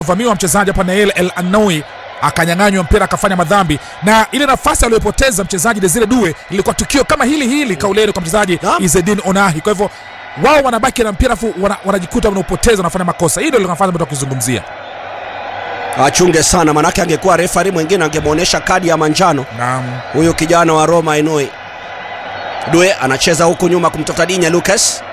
vamiwa mchezaji hapa Nael El Anoui akanyang'anywa mpira akafanya madhambi, na ile nafasi aliyopoteza mchezaji Desire Due ilikuwa tukio kama hili hili kauleni kwa mchezaji Naam. Izedin Onahi. Kwa hivyo wao wanabaki na mpira afu wana, wanajikuta wanaupoteza wanafanya makosa. Hii ndio nafasi ambayo tukizungumzia. achunge sana, manake angekuwa refari mwingine angemwonyesha kadi ya manjano Naam. huyu kijana wa Roma Enoi. Due anacheza huku nyuma kumtafuta Dinya Lucas.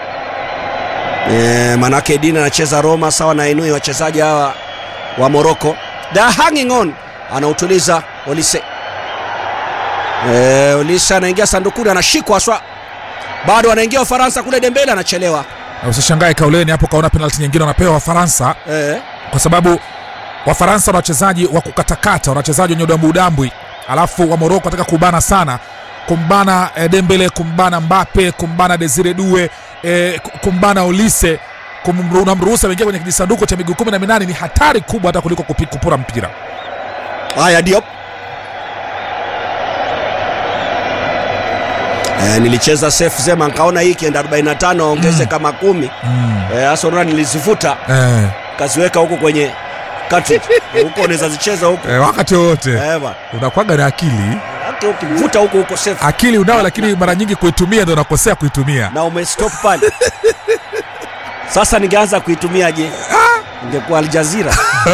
E, manake Dina anacheza Roma sawa na Enoi, wachezaji hawa wa Morocco. The hanging on anautuliza Olise. E, Olise anaingia sandukuni, anashikwa aswa, bado anaingia Ufaransa kule. Dembele anachelewa Na usishangae kauleni hapo kaona penalti nyingine wanapewa Wafaransa e, kwa sababu Wafaransa wana wachezaji wa kukatakata, wana wachezaji wenye udambu udambwi, alafu wa Moroko wanataka kubana sana, kumbana eh, Dembele, kumbana Mbape, kumbana Desire Due, eh, kumbana Olise, kumru- unamruhusa wengia kwenye kijisanduku cha miguu kumi na minane ni hatari kubwa hata kuliko kupi- kupura mpira. Haya, Diop e, nilicheza safe zema nkaona hii ikienda 45 ongeze kama kumi Mm. e, hasa unaona nilizivuta Eh, kaziweka huko kwenye cartridge huko unaweza zicheza huko eh, wakati wowote eh, bwana. unakwaga na akili hata ukivuta huko huko safe akili unao, lakini mara nyingi kuitumia ndio unakosea kuitumia. na umestop pale sasa ningeanza kuitumia je ingekuwa Al Jazeera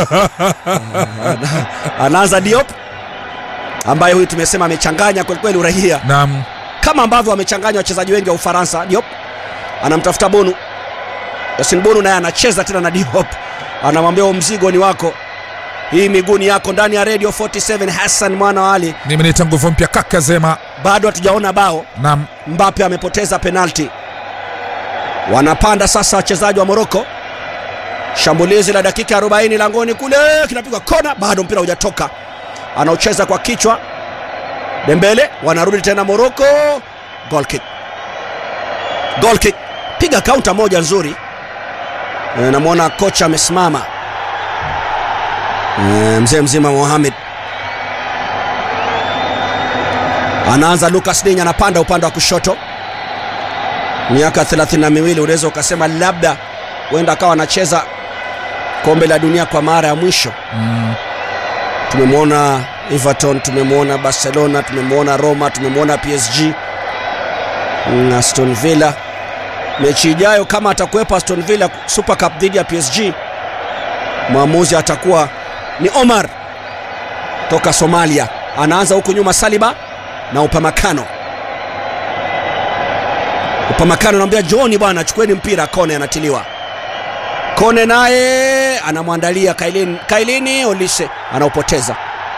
Ana- anaanza Diop ambaye huyu tumesema amechanganya kwelikweli uraia Naam. kama ambavyo wamechanganya wachezaji wengi wa Ufaransa. Diop anamtafuta Bonu, Yasin Bonu naye anacheza tena na Diop, anamwambia "Huu mzigo ni wako, hii miguu ni yako. Ndani ya Radio 47 Hassan mwana wa Ali, Mimi naita nguvu mpya kaka Zema. bado hatujaona bao. Naam. Mbappe amepoteza penalti. Wanapanda sasa wachezaji wa Moroko. Shambulizi la dakika 40 langoni kule, kinapigwa kona, bado mpira hujatoka. Anaocheza kwa kichwa Dembele, wanarudi tena Moroko. Goal kick, goal kick, piga kaunta moja nzuri. E, namwona kocha amesimama e, mzee mzima Mohamed anaanza Lucas Dinya anapanda upande wa kushoto, miaka thelathini na miwili. Unaweza ukasema labda huenda akawa anacheza kombe la dunia kwa mara ya mwisho. Mm. Tumemwona Everton, tumemwona Barcelona, tumemwona Roma, tumemwona PSG na Aston Villa. Mechi ijayo kama atakuwepo Aston Villa Super Cup dhidi ya PSG, mwamuzi atakuwa ni Omar toka Somalia. Anaanza huku nyuma Saliba na Upamakano. Upamakano anamwambia Johni, bwana chukueni mpira. Kone anatiliwa. Kone naye anamwandalia Kailini, Kailini Olise anaupoteza.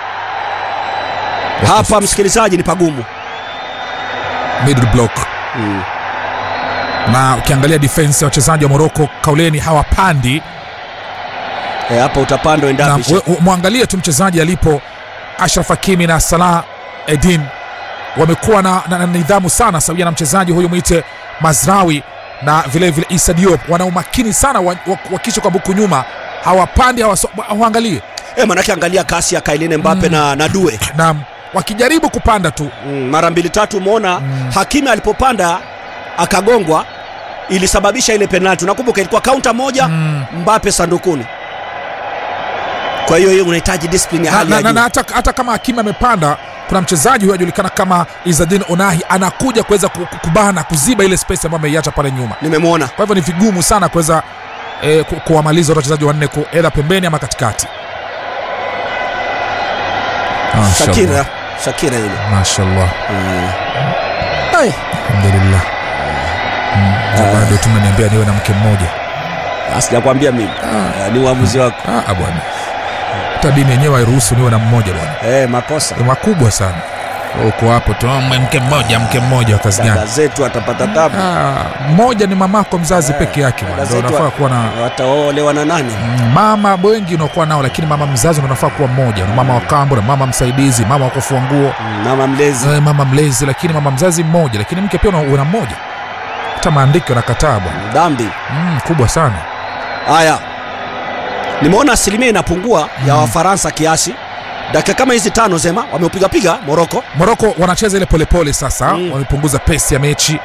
Hapa msikilizaji, ni pagumu Middle block. mm. na ukiangalia defense ya wachezaji wa Morocco kauleni hawapandi E, hapa utapandwa na endapo we- we- mwangalie tu mchezaji alipo Ashraf Hakimi na Salah Edin wamekuwa na, na, na nidhamu sana sawia na mchezaji huyu mwite Mazrawi na vile vile Issa Diop wana umakini sana wa- wa- wakisha kwa buku nyuma hawapandi hawaso- waangalie e, manake angalia kasi ya Kailini Mbappe na, na Due na wakijaribu kupanda tu mm, mara mbili tatu umeona Mm. Hakimi alipopanda akagongwa, ilisababisha ile penalti. Unakumbuka ilikuwa kaunta moja mm. Mbappe sandukuni. Kwa hiyo hiyo unahitaji discipline ya na, hali na, ya na, juu. na hata, hata kama Hakimi amepanda kuna mchezaji huyo ajulikana kama Izadin Onahi anakuja kuweza ku- ku- kubana kuziba ile space ambayo ameiacha pale nyuma Nimemwona kwa hivyo ni vigumu sana kuweza eh, ku- kuwamaliza wale wachezaji wanne ku- edha pembeni ama katikati Shakira, Shakira yule mashallah mm. Ai, alhamdulillah Mm, na bado tumeniambia niwe na mke mmoja sijakwambia mimi Eh, ni uamuzi wako Ah, bwana hata dini yenyewe hairuhusu niwe na mmoja bwana eh, makosa ni makubwa sana Wewe uko hapo tu "Oh, mke mmoja mke mmoja wa kazi dada gani zetu atapata tabu Ah, mmoja ni mamako mzazi peke yake bwana. dada Ndio zetu unafaa kuwa na wataolewa na nani Mm, mama wengi unakuwa nao lakini mama mzazi ndio unafaa kuwa mmoja na mama wa kambo na mama msaidizi mama wa kufua nguo Mm, mama mlezi eh, mama mlezi lakini mama mzazi mmoja lakini mke pia una- una mmoja hata maandiko yanakataa bwana dhambi mm, kubwa sana haya nimeona asilimia inapungua ya Mm. wafaransa kiasi dakika kama hizi tano zema wameupigapiga moroko moroko wanacheza ile polepole sasa Mm. wamepunguza pesi ya mechi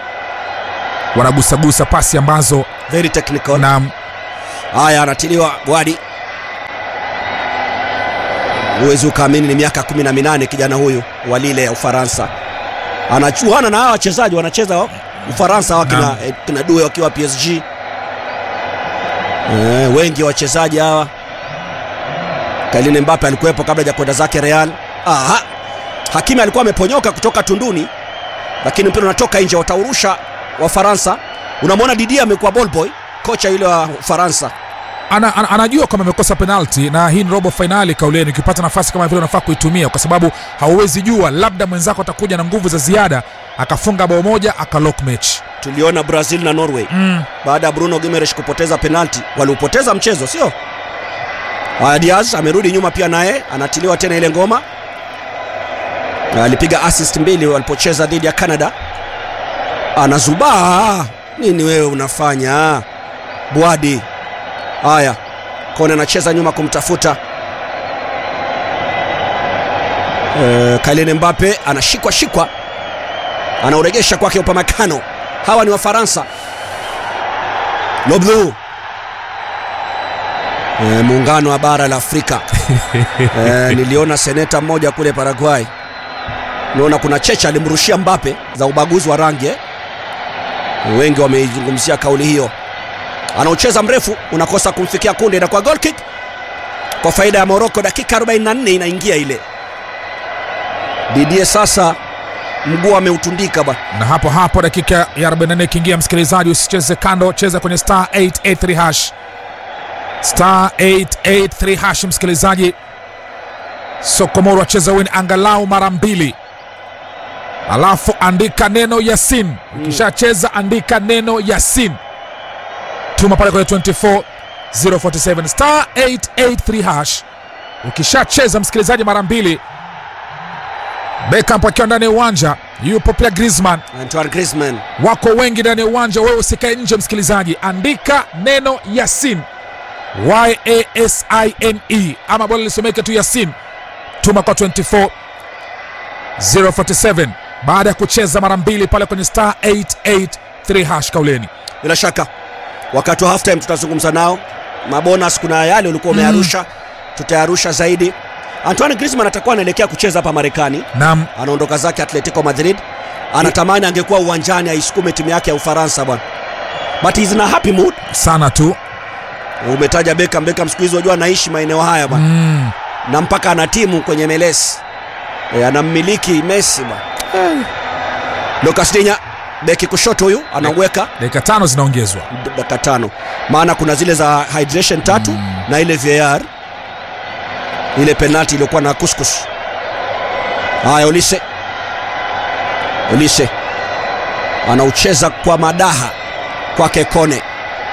wanagusagusa pasi ambazo very technical na haya anatiliwa gwadi huwezi ukaamini ni miaka kumi na minane kijana huyu wa Lille ya Ufaransa anachuana na hawa wachezaji wanacheza Ufaransa hawa kina, Naam. eh, kina Due wakiwa PSG eh, wengi wachezaji hawa Kylian Mbappe alikuwepo kabla ya kwenda zake Real. Aha. Hakimi alikuwa ameponyoka kutoka tunduni, lakini mpira unatoka nje, wataurusha Wafaransa. Unamwona Didier amekuwa ball boy, kocha yule wa Ufaransa. ana, ana, anajua kwamba amekosa penalti na hii ni robo fainali kauleni ukipata nafasi kama vile unafaa kuitumia kwa sababu hauwezi jua labda mwenzako atakuja na nguvu za ziada akafunga bao moja akalock match Tuliona Brazil na Norway mm. baada ya Bruno Gimenez kupoteza penalti, waliupoteza mchezo, sio? Haya, Diaz amerudi nyuma pia, naye anatiliwa tena ile ngoma. Na Alipiga assist mbili walipocheza dhidi ya Canada. Anazubaa nini wewe unafanya Bwadi? Haya, Kone anacheza nyuma kumtafuta e, Kylian Mbappe anashikwa shikwa, anauregesha kwake Upamecano. Hawa ni Wafaransa. Loblu e, muungano wa bara la Afrika e, niliona seneta mmoja kule Paraguay, niona kuna cheche alimrushia Mbappe za ubaguzi wa rangi eh. Wengi wameizungumzia kauli hiyo. Anaocheza mrefu unakosa kumfikia kunde, inakuwa goal kick kwa faida ya Morocco. Dakika 44 inaingia ile. Didier sasa mguu ameutundika bwana. na hapo hapo dakika ya 44 ikiingia msikilizaji usicheze kando cheza kwenye star 883 hash star 883 hash msikilizaji sokomoro acheza win angalau mara mbili alafu andika neno yasin ukishacheza andika neno yasin tuma pale kwenye 24 047 star 883 hash ukishacheza msikilizaji mara mbili Beckham akiwa ndani ya uwanja yupo pia Griezmann Antoine Griezmann wako wengi ndani ya uwanja, wewe usikae nje msikilizaji, andika neno Yasin Y-A-S-I-N-E ama bora lisomeke tu Yasin, tuma kwa 24 047 baada ya kucheza mara mbili pale kwenye star 883 hash kauleni. bila shaka wakati wa half time tutazungumza nao mabonus kuna yale ulikuwa umearusha tutayarusha zaidi Antoine Griezmann atakuwa anaelekea kucheza hapa Marekani Naam, anaondoka zake Atletico Madrid anatamani angekuwa uwanjani aisukume timu yake ya Ufaransa bwana but he's in a happy mood sana tu umetaja Beckham Beckham siku hizi wajua anaishi maeneo haya bwana mm. na mpaka ana timu kwenye MLS e, anammiliki Messi bwana Lucas Dinya beki kushoto huyu anaweka dakika tano zinaongezwa. dakika tano maana kuna zile za hydration tatu Mm. na ile VAR ile penalti iliyokuwa na kuskus haya Olise Olise anaucheza kwa madaha kwake Kone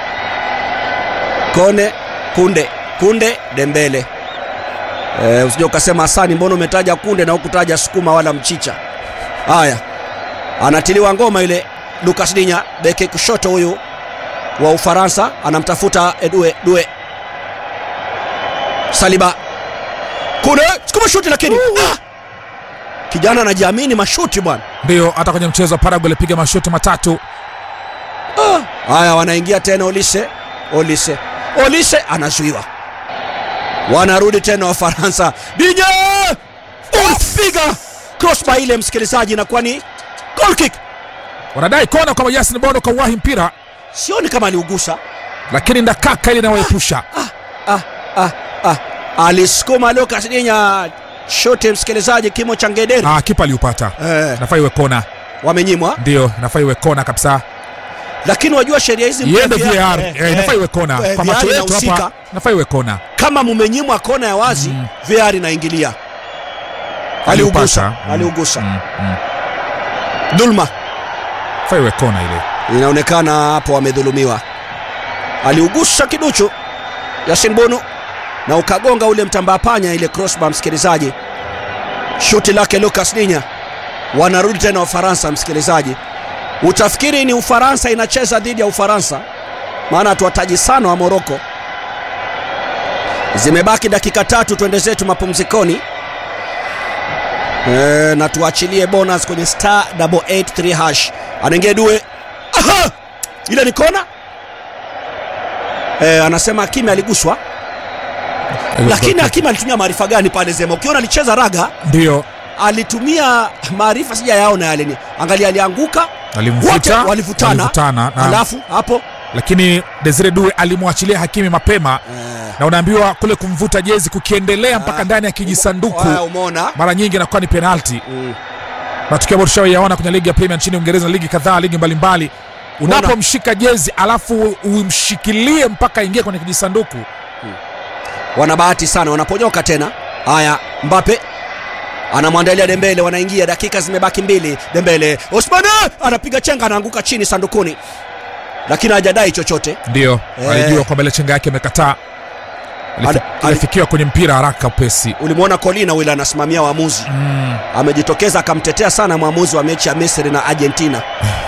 Kone Kunde Kunde Dembele e, usije ukasema Hasani mbona umetaja Kunde na hukutaja sukuma wala mchicha haya anatiliwa ngoma ile Lucas Dinya beki kushoto huyu wa Ufaransa anamtafuta Edue Due Saliba Kunde sukuma shuti lakini ah! kijana anajiamini mashuti bwana Ndio hata kwenye mchezo wa Paraguay alipiga mashuti matatu. haya wanaingia tena Olise Olise Olise anazuiwa wanarudi tena Wafaransa Dinya unapiga crossbar ile msikilizaji inakuwa ni goal kick Wanadai kona kwamba Yasin Bono kauwahi mpira, sioni kama aliugusa lakini ndakaka ile inawaepusha ah, ah, ah. alisukuma Lucas Dinya shuti msikilizaji kimo cha ngederi ah, kipa aliupata. eh, Nafaa iwe kona, wamenyimwa ndio nafaa iwe kona kabisa. lakini wajua sheria hizi mpya iende pia- VAR eh, eh, eh, inafaa iwe kona eh, kwa VAR macho yetu inahusika. hapa, inafaa iwe kona. kama mumenyimwa kona ya wazi Mm. VAR inaingilia aliugusa Aliupata. Mm, aliugusa mm, mm. dhulma Inafaa iwe kona ile. inaonekana hapo wamedhulumiwa aliugusa kiduchu Yasin Bono na ukagonga ule mtambaa panya ile crossbar msikilizaji shuti lake Lucas Dinya wanarudi tena Ufaransa msikilizaji utafikiri ni Ufaransa inacheza dhidi ya Ufaransa maana hatuwataji sana wa Moroko zimebaki dakika tatu twende zetu mapumzikoni e, na tuachilie bonus kwenye star 883 hash anaingia due Aha! ile ni kona e, anasema Kimi aliguswa lakini hakim alitumia maarifa gani pale zema ukiona alicheza raga ndio alitumia maarifa sijayaona yale ni angalia alianguka wote alimvuta walivutana walivutana, na- alafu hapo lakini Desire Due alimwachilia Hakimi mapema eh, na unaambiwa kule kumvuta jezi kukiendelea mpaka Ah. ndani ya kijisanduku haya umeona mara nyingi inakuwa ni penalti Mm. matukio ambayo tushawaiyaona kwenye ligi ya Premier nchini Uingereza na ligi kadhaa ligi mbalimbali unapomshika jezi alafu umshikilie mpaka aingie kwenye kijisanduku wana bahati sana wanaponyoka tena haya mbape anamwandalia dembele wanaingia dakika zimebaki mbili dembele osmane anapiga chenga anaanguka chini sandukuni lakini hajadai chochote ndio Eh. alijua kwamba ile chenga yake imekataa Alifi- Ali- ali- alifikiwa kwenye mpira haraka upesi ulimwona colina wile anasimamia waamuzi mm. amejitokeza akamtetea sana mwamuzi wa mechi ya misri na argentina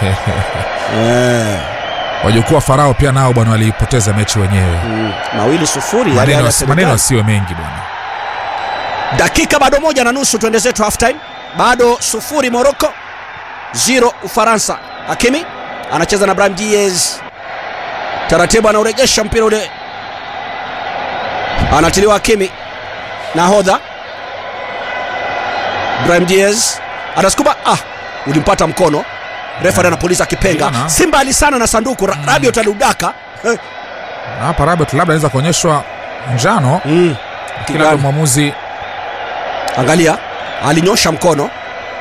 eh, wajukuu wa farao pia nao bwana waliipoteza mechi wenyewe mm, mawili sufuri yale maneno ya Senegal. maneno asiwe mengi bwana dakika bado moja na nusu tuende zetu half time bado sufuri morocco zero ufaransa hakimi anacheza na brahim diez taratibu anaurejesha mpira ule anatiliwa hakimi nahodha brahim diez anasukuma ah ulimpata mkono refari anapuliza kipenga Jana. simba alisana na sanduku Ra- rabiot aliudaka eh. Na hapa Rabiot labda anaweza kuonyeshwa njano mm. kila labda mwamuzi angalia alinyosha mkono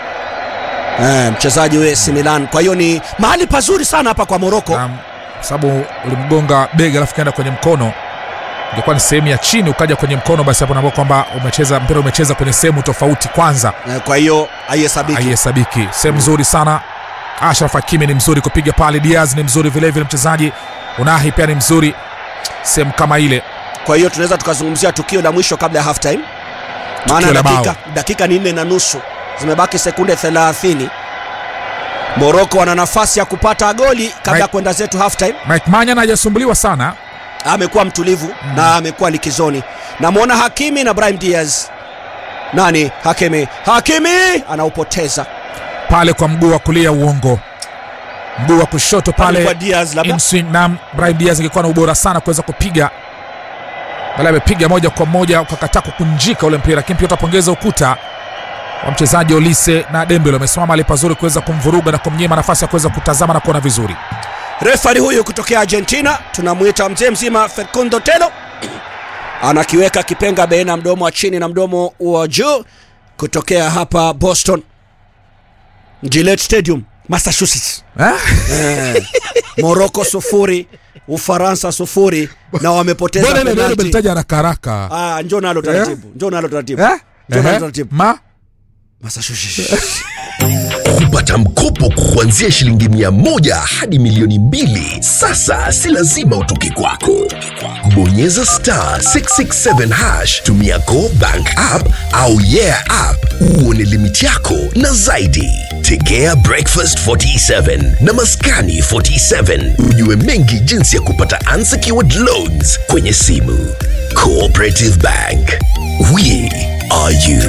eh, mchezaji wa AC Milan kwa hiyo ni mahali pazuri sana hapa kwa Moroko na kwa sababu ulimgonga bega alafu kaenda kwenye mkono ingekuwa ni sehemu ya chini ukaja kwenye mkono basi hapo naambia kwamba umecheza mpira umecheza kwenye sehemu tofauti kwanza eh, kwa hiyo haihesabiki haihesabiki sehemu nzuri sana ashraf hakimi ni mzuri kupiga pale diaz ni mzuri vilevile mchezaji unahi pia ni mzuri sehemu kama ile kwa hiyo tunaweza tukazungumzia tukio la mwisho kabla ya half time maana Tukio la dakika, bao. dakika ni nne na nusu zimebaki sekunde 30 Moroko wana nafasi ya kupata goli kabla ya Mike- kwenda zetu half time mike manyan hajasumbuliwa sana amekuwa mtulivu mm. na amekuwa likizoni namwona Hakimi na Brahim Diaz nani Hakimi Hakimi anaupoteza pale kwa mguu wa kulia uongo mguu wa kushoto Pale pale kwa Diaz labda inswing na Brahim Diaz ingekuwa na ubora sana kuweza kupiga bali amepiga moja kwa moja ukakataa kukunjika ule mpira lakini pia utapongeza ukuta wa mchezaji Olise na Dembele wamesimama mahali pazuri kuweza kumvuruga na kumnyima nafasi ya kuweza kutazama na kuona vizuri refari huyu kutokea Argentina tunamwita mzee mzima Facundo Telo anakiweka kipenga baina ya mdomo wa chini na mdomo wa juu kutokea hapa Boston Gillette Stadium Massachusetts eh? eh, Morocco sufuri Ufaransa sufuri na wamepoteza Mbona ile neno penalti. umelitaja haraka haraka Ah, njoo nalo taratibu njoo nalo taratibu eh? njoo nalo Ehe. taratibu ma Massachusetts kupata mkopo kuanzia shilingi mia moja hadi milioni mbili sasa si lazima utoke kwako bonyeza star 667 hash tumia go bank app au yeah app uone limiti yako na zaidi tegea breakfast 47 na maskani 47 ujue mengi jinsi ya kupata unsecured loans kwenye simu cooperative bank we are you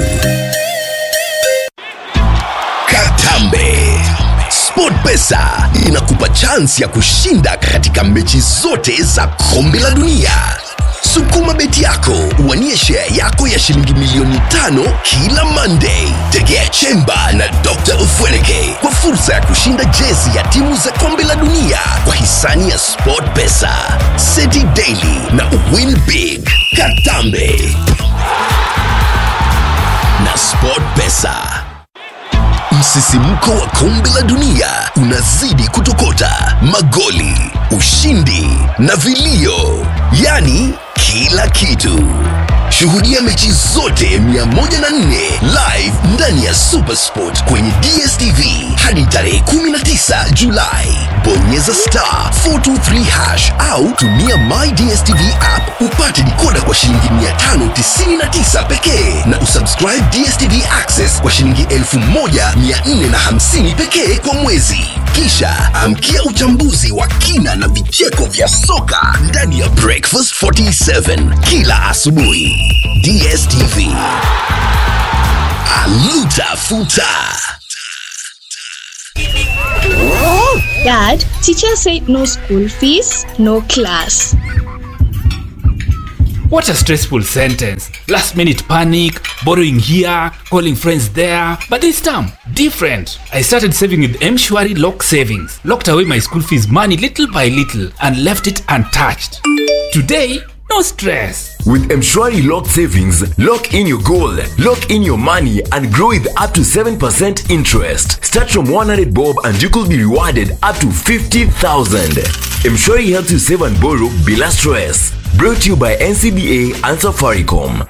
Katambe. SportPesa inakupa chansi ya kushinda katika mechi zote za kombe la dunia. Sukuma beti yako uwanie share yako ya shilingi milioni tano kila Monday. Tegea Chemba na Dr. Ufweneke kwa fursa ya kushinda jezi ya timu za kombe la dunia kwa hisani ya SportPesa, City Daily na Win Big. Katambe na SportPesa. Msisimko wa kombe la dunia unazidi kutokota, magoli, ushindi na vilio, yaani kila kitu. Shuhudia mechi zote 104 live ndani ya Supersport kwenye DSTV hadi tarehe 19 Julai. Bonyeza star 423 hash au tumia My DSTV app upate dikoda kwa shilingi 599 pekee na usubscribe DSTV Access kwa shilingi 1450 pekee kwa mwezi. Kisha amkia uchambuzi wa kina na vicheko vya soka ndani ya Breakfast 47 kila asubuhi. DSTV. Aluta futa. Dad, teacher said no school fees, no class. What a stressful sentence. Last minute panic, borrowing here, calling friends there. But this time, different. I started saving with Mshwari Lock Savings. Locked away my school fees money little by little and left it untouched. Today, no stress. With Mshwari Lock Savings, lock in your goal, lock in your money, and grow with up to 7% interest. Start from 100 bob and you could be rewarded up to 50,000. Mshwari helps you save and borrow bila stress. Brought to you by NCBA and Safaricom.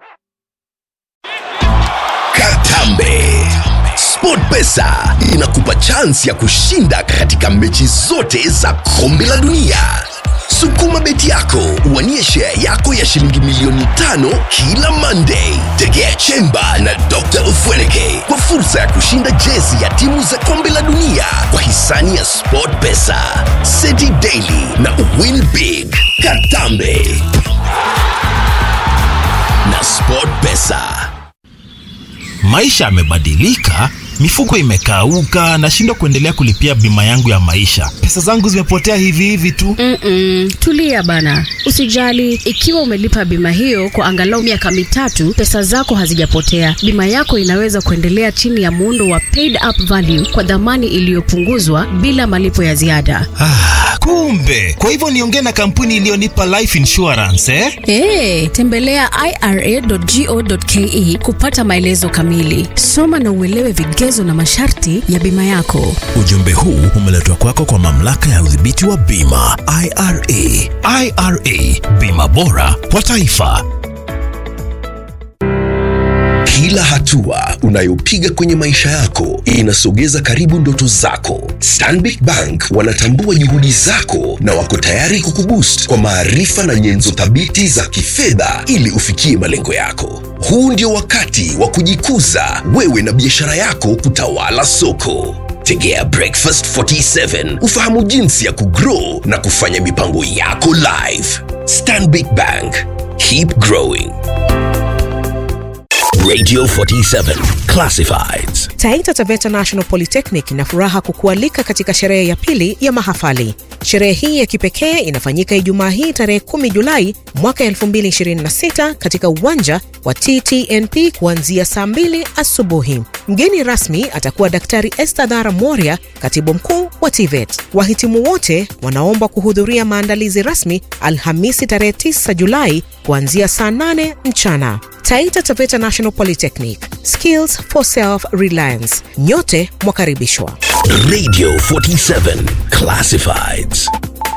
Katambe. SportPesa inakupa chansi ya kushinda katika mechi zote za kombe la dunia. Sukuma beti yako uwanie share yako ya shilingi milioni tano kila Monday. Tegea Chemba na Dr. Ufweneke kwa fursa ya kushinda jezi ya timu za kombe la dunia kwa hisani ya SportPesa, City Daily na Win Big. Katambe na SportPesa. Maisha yamebadilika, mifuko imekauka, nashindwa kuendelea kulipia bima yangu ya maisha. Pesa zangu zimepotea hivi hivi tu. Mm-mm, tulia bana, usijali. Ikiwa umelipa bima hiyo kwa angalau miaka mitatu, pesa zako hazijapotea. Bima yako inaweza kuendelea chini ya muundo wa paid up value kwa dhamani iliyopunguzwa bila malipo ya ziada. Ah, kumbe kwa hivyo niongee na kampuni iliyonipa life insurance eh? Hey, tembelea ira.go.ke kupata maelezo kamili. Soma na uelewe vigezo na masharti ya bima yako. Ujumbe huu umeletwa kwako kwa mamlaka ya udhibiti wa bima IRA. IRA, bima bora kwa taifa. Kila hatua unayopiga kwenye maisha yako inasogeza karibu ndoto zako. Stanbic Bank wanatambua juhudi zako na wako tayari kukuboost kwa maarifa na nyenzo thabiti za kifedha ili ufikie malengo yako. Huu ndio wakati wa kujikuza wewe na biashara yako kutawala soko. Tegea Breakfast 47 ufahamu jinsi ya kugrow na kufanya mipango yako live. Stanbic Bank, keep growing. Radio 47 Classifieds. Taita Taveta National Polytechnic ina furaha kukualika katika sherehe ya pili ya mahafali. Sherehe hii ya kipekee inafanyika Ijumaa hii tarehe 10 Julai mwaka 2026 katika uwanja wa TTNP kuanzia saa 2 asubuhi. Mgeni rasmi atakuwa Daktari Esther Dhara Moria, katibu mkuu wa TVET. Wahitimu wote wanaomba kuhudhuria maandalizi rasmi Alhamisi tarehe 9 Julai kuanzia saa 8 mchana. Taita Taveta National Polytechnic, skills for self-reliance. Nyote mwakaribishwa. Radio 47 Classifieds.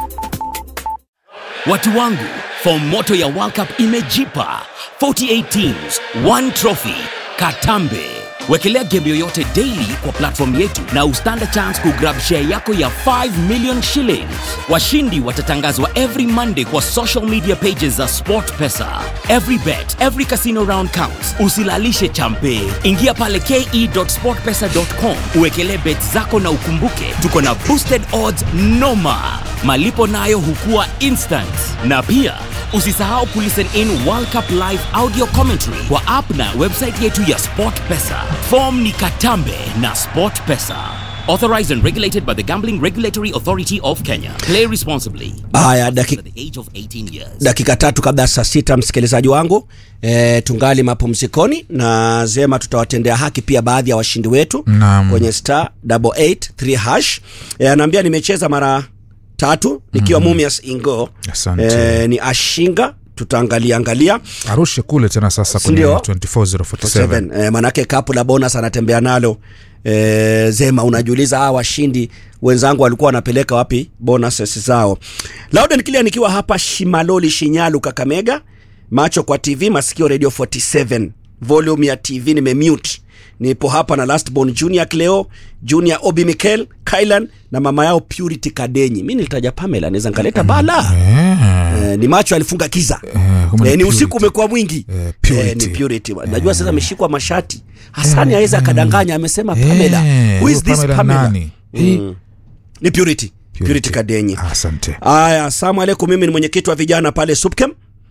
Watu wangu, fomu moto ya World Cup imejipa 48 teams, one trophy. Katambe. Wekelea game yoyote daily kwa platform yetu na ustand a chance kugrab share yako ya 5 million shillings. Washindi watatangazwa every Monday kwa social media pages za SportPesa. Every bet, every casino round counts. Usilalishe champe. Ingia pale ke.sportpesa.com uwekelee bet zako na ukumbuke tuko na boosted odds noma. Malipo nayo hukua instant. Na pia usisahau kulisten in World Cup live audio commentary kwa app na website yetu ya SportPesa. Form ni Katambe na SportPesa. Authorized and regulated by the Gambling Regulatory Authority of Kenya. Play responsibly. Haya, daki, Under the age of 18 years. dakika tatu kabla ya saa sita msikilizaji wangu e, tungali mapumzikoni na zema tutawatendea haki pia baadhi ya washindi wetu Naam. kwenye star 883 hash e, anaambia nimecheza mara tatu nikiwa mm. Mumias Ingo Asante. e, ni Ashinga tutaangalia angalia arushe kule tena sasa kwenye Ndio. 24047 7 e, manake kapu la bonus anatembea nalo e, Zema unajiuliza hawa washindi wenzangu walikuwa wanapeleka wapi bonuses zao. Louden Clear nikiwa hapa Shimaloli Shinyalu Kakamega, macho kwa TV, masikio Radio 47, volume ya TV nimemute. Nipo hapa na Lastborn Junior Cleo, Junior Obi Mikel, Kylan na mama yao Purity Kadenyi. Mimi nilitaja Pamela, naweza nikaleta bala. Eh, ni macho alifunga kiza kumbe ni eh, ni usiku Purity. umekuwa mwingi Eh, Purity. ni Purity. Najua sasa ameshikwa mashati. Hasani aweza akadanganya, amesema Pamela. Eh, Who is huyo this Pamela Pamela? nani? Hii- Mm. Ni Purity. Purity Kadenyi. asante Aya, asalamu alaikum. Mimi ni mwenyekiti wa vijana pale Supkem.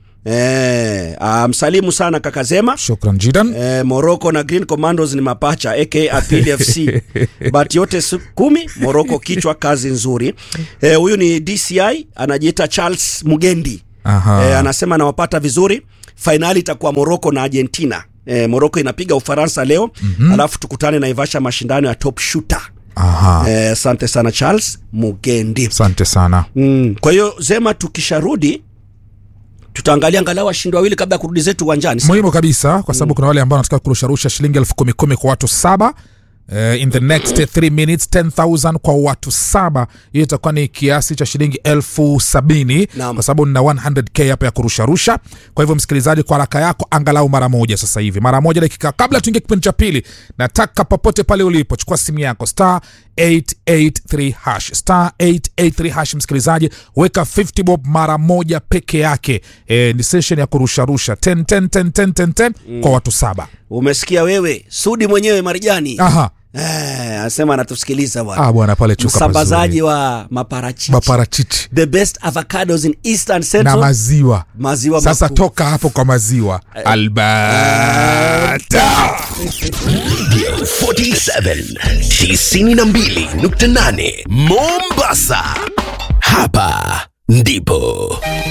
Eh, ah, msalimu sana kaka Zema. shukran jidan Eh, Morocco na Green Commandos ni mapacha aka Apili FC. But yote su- kumi Morocco kichwa kazi nzuri. Eh, huyu ni DCI anajiita Charles Mugendi. Aha. e, anasema anawapata vizuri fainali itakuwa moroko na argentina e, moroko inapiga ufaransa leo mm-hmm. alafu tukutane na ivasha mashindano ya top shooter Aha. Eh, asante sana charles mugendi asante sana mm. kwa hiyo zema tukisharudi tutaangalia angalau washindi wawili kabla ya kurudi zetu uwanjani si- muhimu kabisa kwa sababu kuna wale ambao wanataka kurusharusha shilingi elfu kumi kumi kwa watu saba Uh, in the next 3 minutes 10000 kwa watu saba hiyo itakuwa ni kiasi cha shilingi elfu sabini Naam. kwa sababu nina 100k hapa ya kurusharusha kwa hivyo msikilizaji kwa haraka yako angalau mara moja sasa hivi mara moja dakika kabla tuingie kipindi cha pili nataka popote pale ulipo chukua simu yako star 883 hash star 883 hash msikilizaji weka 50 bob mara moja peke yake e, ni session ya kurusharusha 10 10 10 10 10 10 kwa watu saba umesikia wewe sudi mwenyewe marijani aha Eh, anasema anatusikiliza bwana ah bwana pale chuka msambazaji pazuri. wa maparachichi maparachichi the best avocados in eastern na central maziwa maziwa sasa makuu. toka hapo kwa maziwa albata 47 92.8 Mombasa. Hapa ndipo